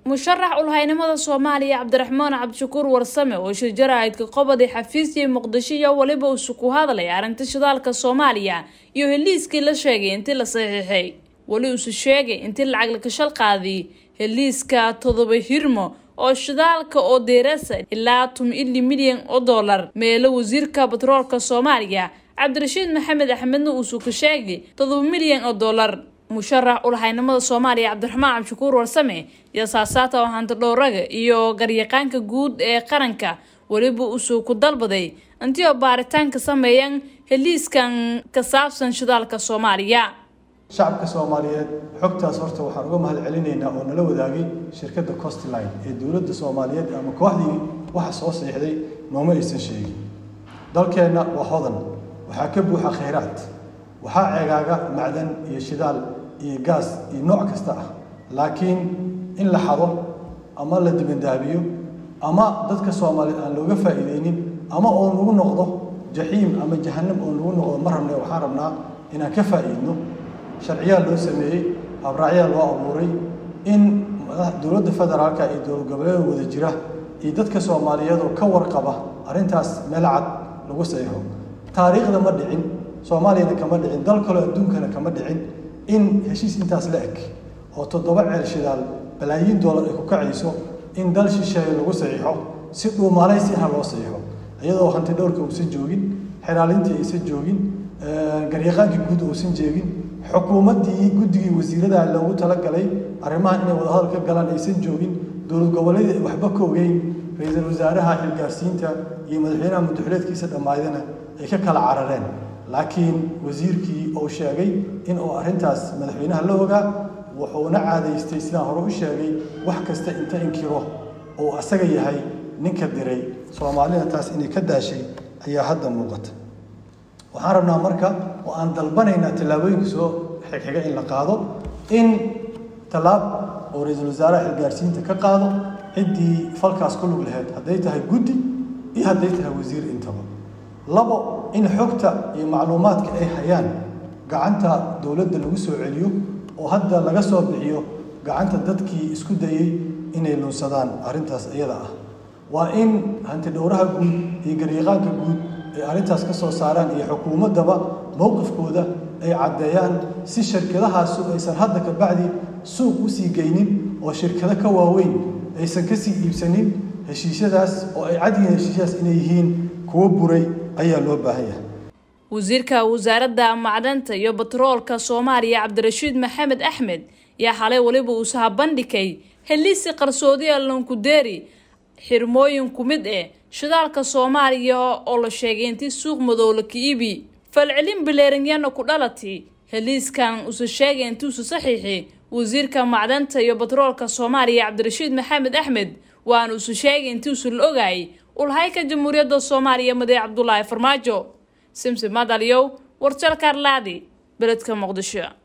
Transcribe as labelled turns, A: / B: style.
A: musharax ulhaynimada soomaaliya cabdiraxmaan cabdishakuur warsame oo shir jaraa'idka qobadi xafiisyay muqdisho iyo weliba uusu ku hadlay arrinta shidaalka soomaaliya iyo heliiskii la sheegay intii la saxiixay weli uuse sheegay intii lacag lakashal qaadiy heliiska todoba hirmo oo shidaalka oo deerasa ilaa tun ili milyan oo dollar meelo wasiirka batroolka soomaaliya cabdirashiid maxamed axmedna uusuu ka sheegay todoba milyan oo dollar musharax ulhaynimada soomaaliya cabdiraxmaan cabdishakuur warsame iyo saasaata oo hanti dhowraga iyo garyaqaanka guud ee qaranka weliba uusuu ku dalbaday intii oo baaritaanka sameeyaan heliiskan ka saabsan shidaalka soomaaliya
B: shacabka soomaaliyeed xogtaas horta waxaan uga mahad celinaynaa oo nala wadaagay shirkadda costline ee dowladda soomaaliyeed ama kooxdii waxa soo siixday nooma aysan sheegin dalkeenna waa hodan waxaa ka buuxa khayraad waxaa ceegaaga macdan iyo shidaal iyo gaas iyo nooc kasta ah laakiin in la xado ama la dibandaabiyo ama dadka soomaaliyeed aan looga faa'iideynin ama oo nagu noqdo jaxiim ama jahanam oo nagu noqdo ma rabne waxaan rabnaa inaan ka faa'iidno sharciyaa loo sameeyey habraacyaa loo abuuray in dowladda federaalka iyo dowlad goboleeda wada jira iyo dadka soomaaliyeedoo ka warqaba arrintaas meel cad lagu saxiixo taariikhda ma dhicin soomaaliyana kama dhicin dal kaloo adduunkana kama dhicin in heshiis intaas la eg oo toddoba ceel shidaal balaayiin doolar ay ku kacayso in dal shisheeye lagu saxiixo si dhuumaalaysi ah loo saxiixo iyadoo hanti dhowrka uusan joogin xiraalintii aysan joogin garyaqaankii guud uusan jeegin xukuumaddii guddigii wasiirada loogu talagalay arrimahan inay wadahadal ka galaan aysan joogin dowlad goboleed ay waxba ka ogeyn ra-iisul wasaaraha xilgaarsiinta iyo madaxweynaha muddaxileedkiisa dhammaydana ay ka kala carareen laakiin wasiirkii uu sheegay in uu arrintaas madaxweynaha la ogaa wuxuuna caadaystay sidaan hore u sheegay wax kasta inta inkiro uu asaga yahay ninka diray soomaalida taas inay ka daashay ayaa hadda muuqata waxaan rabnaa marka oo aan dalbanaynaa tallaabooyinka soo xigxiga in la qaado in tallaab oo ra-iisul wasaaraha xilgaarsiinta ka qaado ciddii falkaas ku lug lahayd hadday tahay guddi iyo hadday tahay wasiir intaba labo in xogta iyo macluumaadka ay hayaan gacanta dowladda lagu soo celiyo oo hadda laga soo bixiyo gacanta dadkii isku dayey inay luunsadaan arrintaas iyada ah waa in hanti dhowraha guud iyo garyaqaanka guud ay arrintaas ka soo saaraan iyo xukuumaddaba mowqifkooda ay caddeeyaan si shirkadahaasu aysan hadda ka bacdi suuq u sii geynin oo shirkado ka waaweyn aysan ka sii iibsanin heshiisyadaas oo ay cadyihiin heshiisyadaas inay yihiin kuwo buray ayaa loo baahan yahay
A: wasiirka wasaaradda macdanta iyo batroolka soomaaliya cabdirashiid maxamed axmed yaa xalay weliba uusaha bandhigay heliisi qarsoodiya lankudeeri xirmooyin ku mid eh shidaalka soomaaliya oo la sheegay intii suuq madow la ka iibi falcelin bileerinyana ku dhalati heliiskan uuse sheegay intii uuse saxiixi wasiirka macdanta iyo batroolka soomaaliya cabdirashiid maxamed axmed waana uuse sheegay intii uuse la ogaayay ulhayka jamhuuriyadda soomaaliya madee cabdulaahi farmaajo simsim madalyow warjalka arlaadi beledka muqdisho